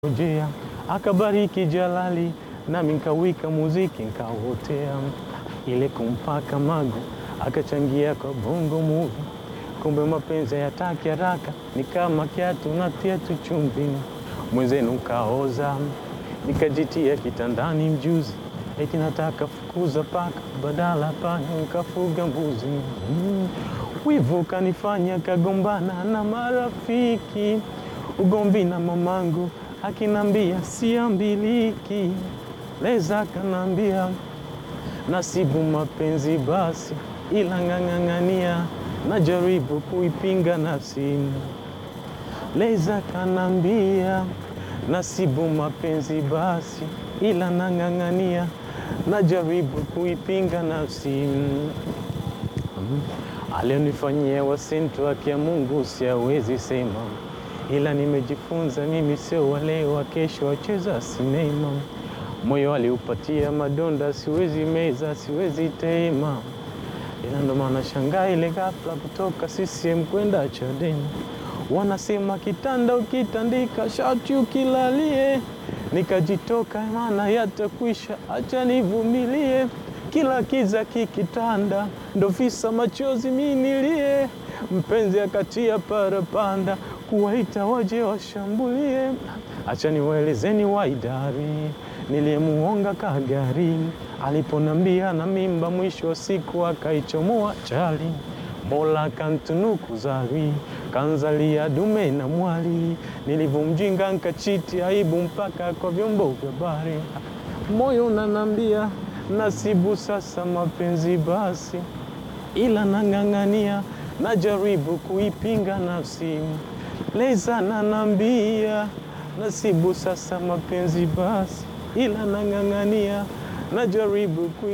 Ojea akabariki Jalali, nami nkawika muziki nkawotea, ile kumpaka magu akachangia kwa bongo movie. Kumbe mapenzi yataki haraka, ni kama kiatu natia tu chumvi, mwenzenu kaoza, nikajitia kitandani mjuzi, eti nataka fukuza paka, badala panya nkafuga mbuzi. Mm. Wivu kanifanya kagombana na marafiki, ugomvi na mamangu akinambia siambiliki, leza kanambia nasibu mapenzi basi, ila ng'ang'ang'ania najaribu kuipinga nafsi. Leza kanambia nasibu mapenzi basi, ila nang'ang'ania najaribu kuipinga nafsi. Mm. Alionifanyia wasintu haki ya Mungu siawezi sema, ila nimejifunza mimi sio wale wa kesho wacheza sinema. Moyo aliupatia madonda, siwezi meza, siwezi tema, ila ndo maana shangaa ile ghafla kutoka CCM kwenda Chadema. Wanasema kitanda ukitandika shati ukilalie, nikajitoka maana yatakwisha, acha nivumilie kila kiza kikitanda, ndo visa machozi minilie. Mpenzi akatia parapanda, kuwaita waje washambulie. Acha niwaelezeni waidari, niliyemuonga kagari, aliponambia na mimba, mwisho wa siku akaichomoa chali. Mola kantunuku zari, kanzalia dume na mwali, nilivyomjinga nkachiti aibu mpaka kwa vyombo vya habari. Moyo unanambia nasibu sasa mapenzi basi, ila nang'ang'ania, najaribu kuipinga nafsi. Leza nanambia nasibu sasa mapenzi basi, ila nang'ang'ania, najaribu kui